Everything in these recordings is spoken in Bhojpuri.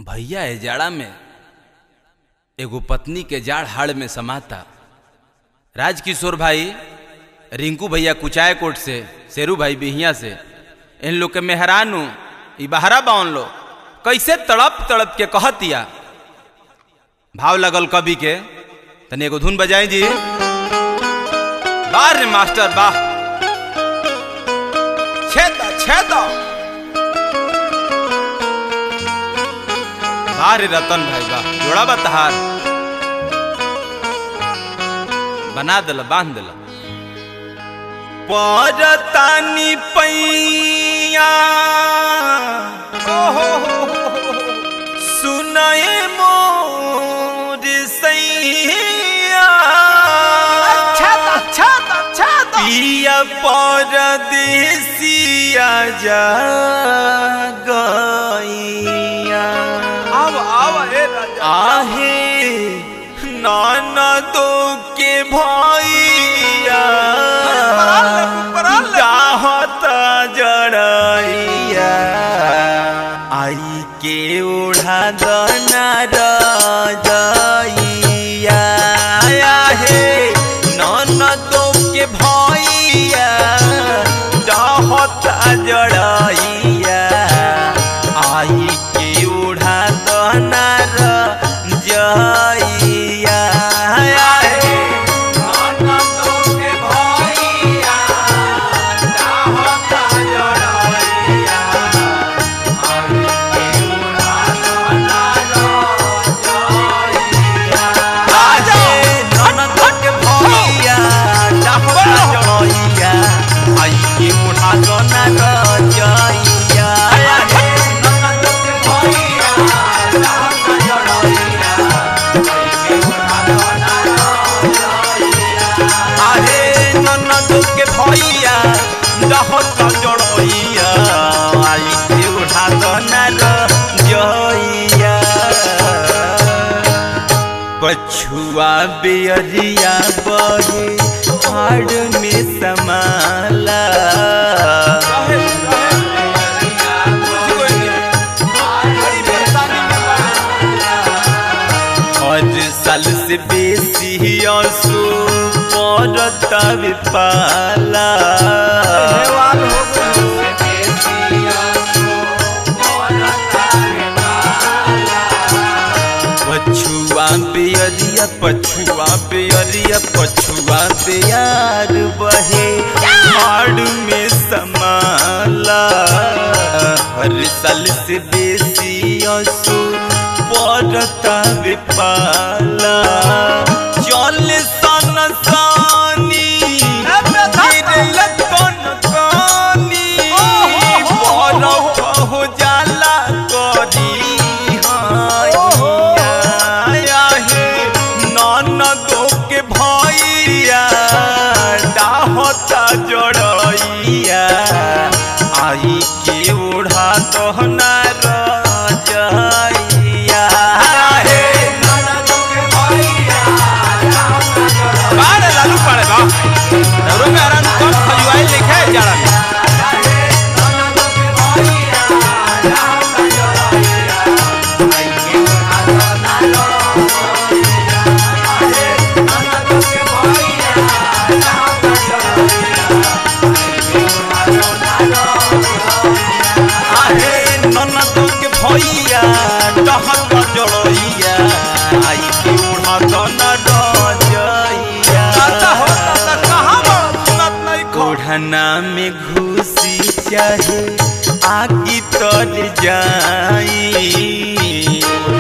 भैया ए जाड़ा में एगो पत्नी के जाड़ हाड़ में समाता राजकिशोर भाई रिंकू भैया कुचाय कोट से शेरू भाई बिहिया से इन लोग के मेहरानू ई बहरा बाउन लो कैसे तड़प तड़प के कहतिया भाव लगल कवि के तनी एगो धुन बजाई जी बार रे मास्टर वाह छेद छेद वाह रे रतन भाई वाह जोड़ा बा तहार बना दिल बांध दिल परतानी पैया सुनए मोर सैया पिया परदेसिया जा गैया आव आव ए राजा आहे ननदो के भैया चाहत जड़ैया आई के ओढ़ा दना रजैया आहे ननदो के भैया चाहत जड़ैया आई के ओढ़ा दना रजैया आहे ननदो के भैया चाहत जड़ैया भैया डहत जड़ैया आई के उठा दना जइया पछुआ बेरिया बहे हाड़ में समाला हर साल से बेसी असु पड़ता पाला पछुआ बेरिया पछुआ बेरिया पछुआ बेयार बहे हाड़ में समाला हर साल से बेसी असु पड़ता पाला चल सन सानी गिरल कन कानी बरफ हो जाला करी हाया हे ननदो के भैया डाहता जड़ैया आई के ओढ़ा दहना रजैया हे ननदो के भैया बारे लालू पड़े बा दरो में आराम कम खजुआई लिखे जाड़ा में आहे ननदो के भैया डहक जड़ैया आई के ओढ़ा दना डजैया ओढ़ना में घुसी चाहे आगी तर जाई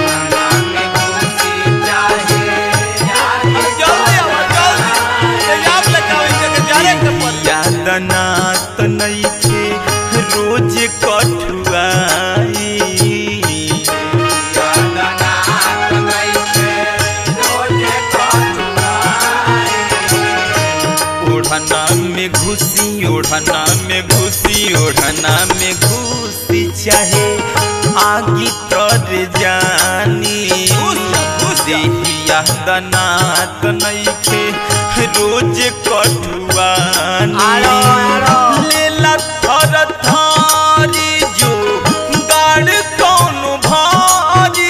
यादना त नइखे रोज कठुआई ओढ़ना में घुसी ओढ़ना में घुसी ओढ़ना में घुसी चाहे आगी तर जानी देहिया दनात नइखे रोज कठुआनी लेला थर थारी जो गाड़ कौन भारी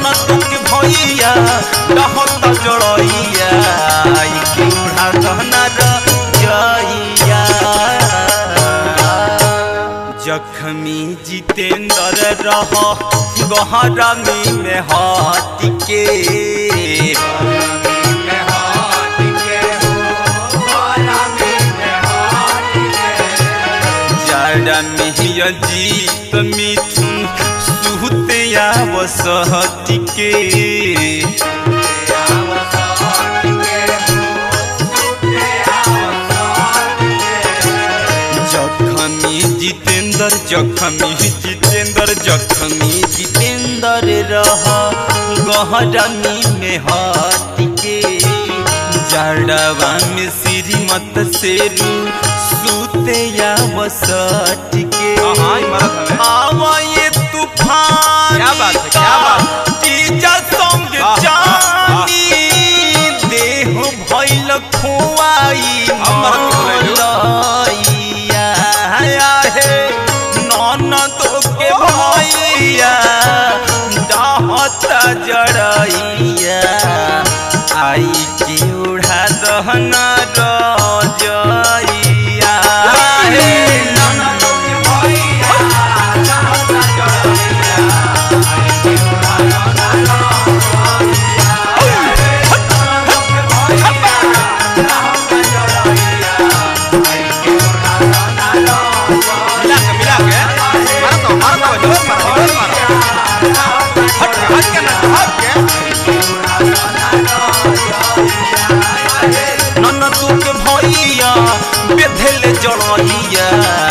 ननद के भैया डहत जड़ैया आई के उड़ा दहना रजैया जखमी जितेंद्र रह गहरमी में हाथ के जाड़ा में जीत मिथुन सुहते आवसहत के जखमी जितेंद्र जखमी जितेंद्र जखमी जितेंद्र रह गहरमी में हाथ के जड़वा में श्रीमत शेरू सूते या बसट के हाँ, ही मरत हवे। आवा ये तूफान क्या बात है, क्या बात है? तीजा संग वाह, वाह, वाह। जानी देह भइल खुआई अब मरत के बोलैलू। मलैया हे ननदो के भैया डाहत जड़ैया आई के उड़ा दहना रजैया हे ननदो के भैया डाहत जड़ैया मिला के मिला के मारो तो मारो तो जोर मारो जोर मारो हट हट के ना हट के ननदू के भैया बेधेले जड़ैया